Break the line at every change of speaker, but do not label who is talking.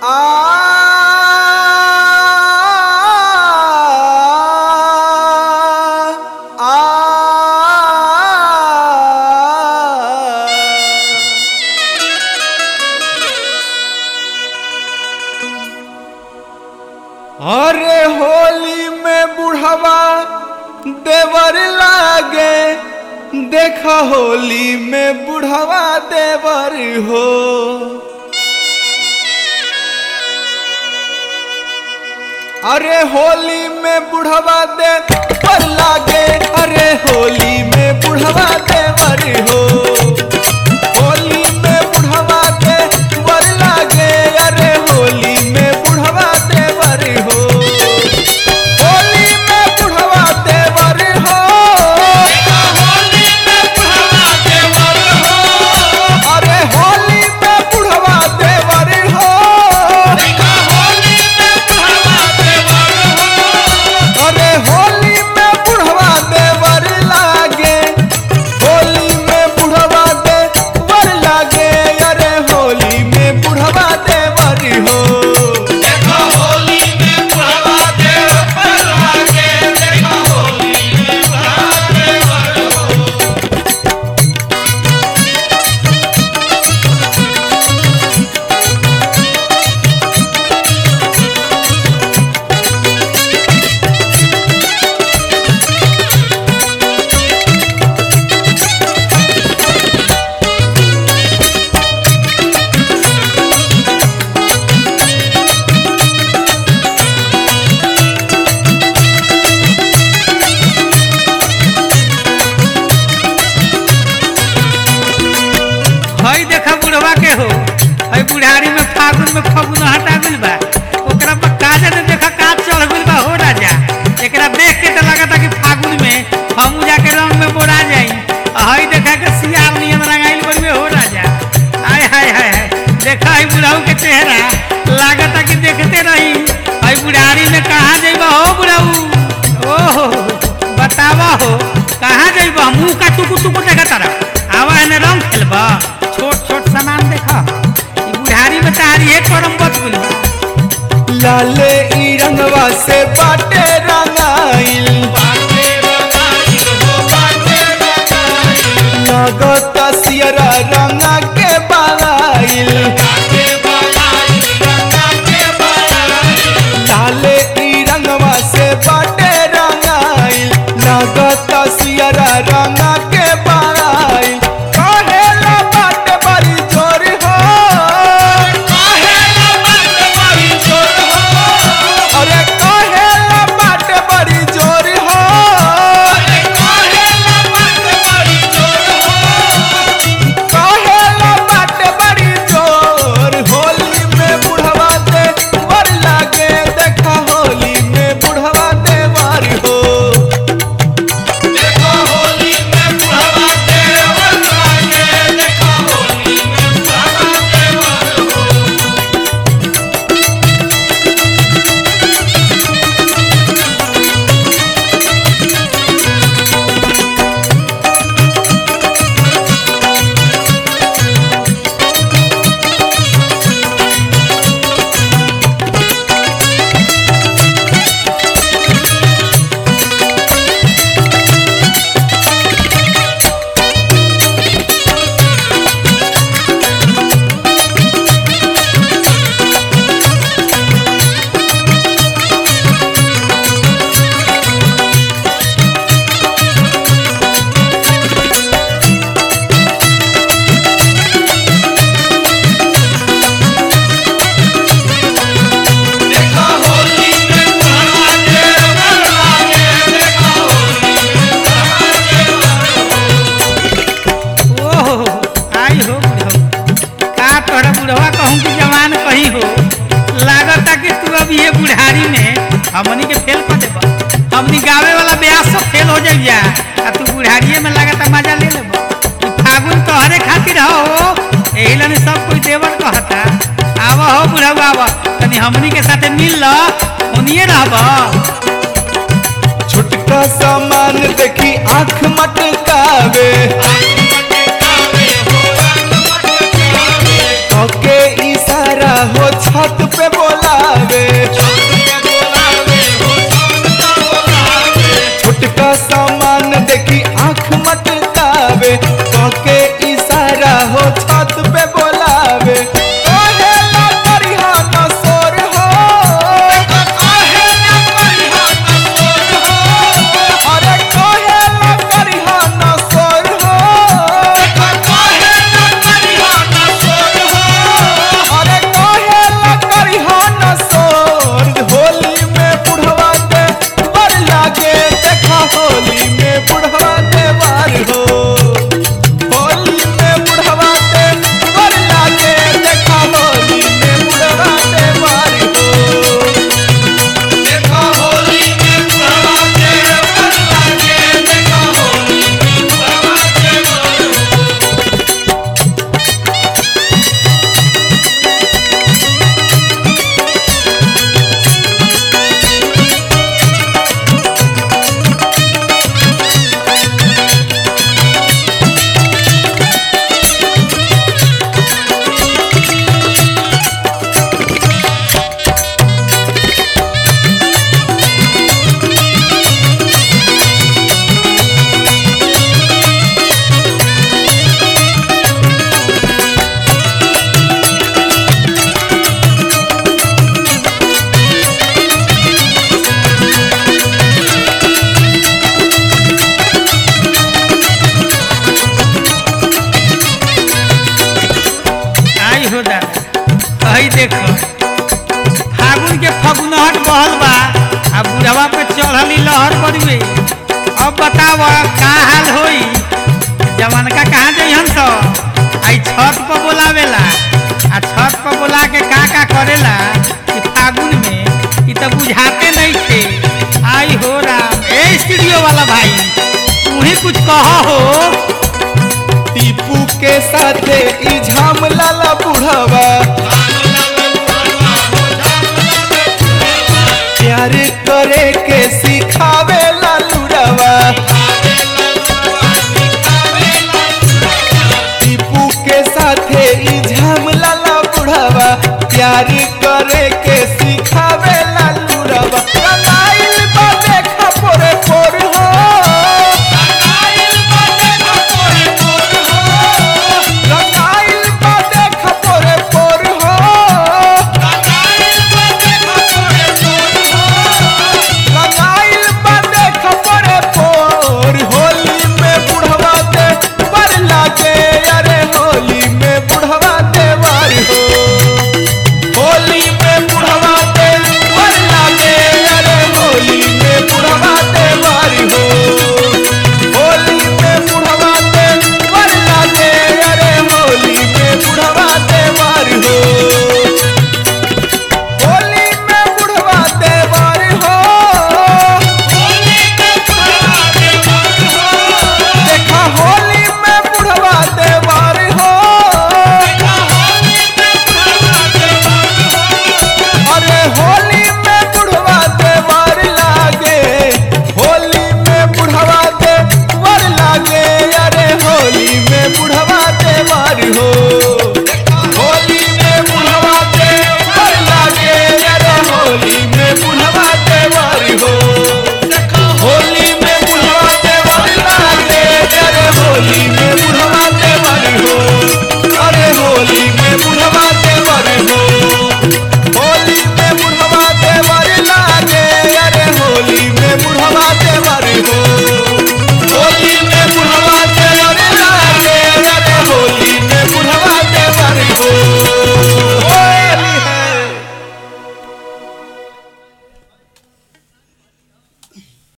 अरे होली में बुढ़वा देवर लागे देखा होली में बुढ़वा देवर हो अरे होली में बुढ़वा देवर लागे अरे होली में बुढ़वा देवर हो होली में बुढ़वा देवर लागे अरे होली में बुढ़वा देवर हो होली में बुढ़वा देवर हो अरे होली में बुढ़वा देवर हो अरे होली में बुढ़वा देवर लागे होली में बुढ़वा देवर लागे अरे होली में बुढ़वा देवर हो
हई देखा बुढ़वा के हो हई बुढ़ारी में फागुन में फगुन हटा गइल बा ओकरा पर काजे ने देखा का चढ़ गइल बा हो राजा एकरा देख के तो लगता कि फागुन में हम जाके रंग में बोरा जाई आ हई देखा के सियार नियन रंगाइल बड़ी हो राजा हाय हाय हाय हाय देखा हई बुढ़ाऊ के चेहरा लागता कि देखते रही हई बुढ़ारी में कहाँ जइबा हो बुढ़ाऊ ओहो बतावा हो कहाँ जइबा मुंह का टुकु टुकु देखा तारा आवा एने रंग खेलबा छोट छोट सामान देखा ई बुढ़ारी में तारी एक करम बच गइल
लाले ई रंगवा से बाटे रंगाइल लगता सियरा रंगा के बाइल लाले ई रंगवा से बाटे रंगाइल लगता सियरा रंगा के बाइल कहेला बाटे बड़ी जोर हो अरे कहेला बाटे बड़ी जोर हो कहेला बाटे बड़ी जोर होली में बुढ़वा दे वर लागे देखा होली में बुढ़वा दे वर हो
ओहो आई हो बुढ़ऊ का तोहरा बुढ़वा कहूँ कि जवान कहीं हो लागता कि तू अब ये बुढ़ारी में हमनी के फेल कर देबा हमनी गावे वाला ब्याह सब फेल हो जाइया आ तू बुढ़ारिये में लागता मजा ले लेबा ई फागुन तोहरे खातिर हो एही लन सब कोई देवर कहता आवा हो बुढ़ऊ आवा तनी हमनी के साथे मिल ल उनिए रहबा
छुटका सामान देखी आंख मटकावे के इशारा हो छत पे पे बोलावे छोटका सामान देखी आंख मटकावे के इशारा हो छत पे बोलावे कहेला करिहा न सोर हो अरे कहेला करिहा न सोर हो अरे कहेला करिहा न सोर होली में बुढ़वा दे बर लागे देखा होली में बुढ़वा दे बार हो होली में बुढ़वा दे बर लागे देखा होली में बुढ़वा दे बार हो देखा होली में बुढ़वा दे बर लागे देखा होली में बुढ़वा दे बार हो
आई हो दादा आई देखो फागुन के फगुनहट बहल बा आ बुढ़वा पे चढ़ली लहर बड़ुए अब बताव का हाल होई जवान का कहाँ जाइ हम तो आई छत पर बोलावेला आ छत पर बोला के का का करेला कि फागुन में ई तो बुझाते नहीं थे आई हो राम ए स्टूडियो वाला भाई तू ही कुछ कह हो
टीपू के साथे ई झाम लाला बुढ़वा प्यार करे के सिखावे लालूरवा टीपू के साथे ई